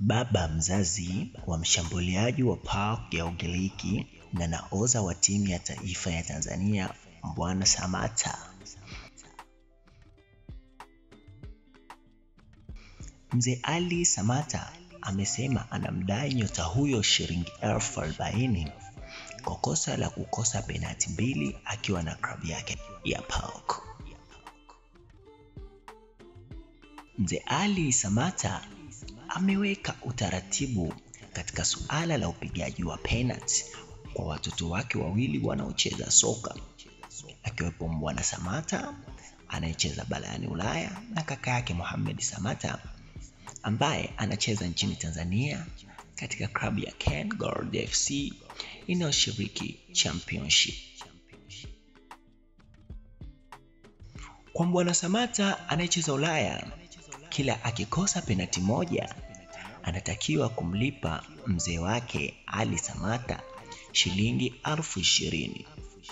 baba mzazi wa mshambuliaji wa PAOK ya Ugiriki na nahodha wa timu ya taifa ya Tanzania Mbwana Samata. Mzee Ali Samata amesema anamdai nyota huyo shilingi elfu arobaini kwa kosa la kukosa penati mbili akiwa na klabu yake ya PAOK. Mzee Ali Samata ameweka utaratibu katika suala la upigaji wa penalti kwa watoto wake wawili wanaocheza soka akiwepo Mbwana Samata anayecheza barani Ulaya na kaka yake Mohamed Samata ambaye anacheza nchini Tanzania katika klabu ya Ken Gold FC inayoshiriki championship. Kwa Mbwana Samata anayecheza Ulaya, kila akikosa penati moja anatakiwa kumlipa mzee wake Ali Samata shilingi elfu ishirini.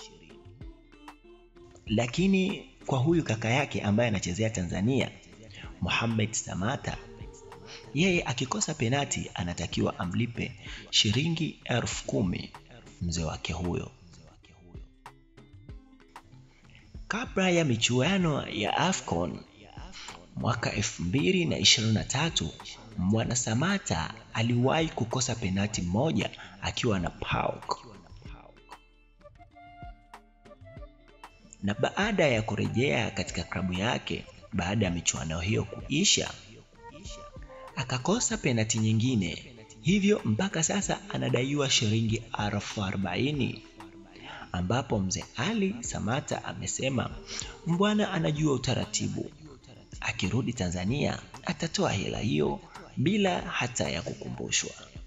Lakini kwa huyu kaka yake ambaye anachezea Tanzania, Mohamed Samata, yeye akikosa penati anatakiwa amlipe shilingi elfu kumi mzee wake huyo. Kabla ya michuano ya AFCON mwaka 2023 Mbwana Samata aliwahi kukosa penati moja akiwa na PAOK, na baada ya kurejea katika klabu yake baada ya michuano hiyo kuisha, akakosa penati nyingine, hivyo mpaka sasa anadaiwa shilingi elfu arobaini ambapo mzee Ali Samata amesema Mbwana anajua utaratibu, akirudi Tanzania atatoa hela hiyo bila hata ya kukumbushwa.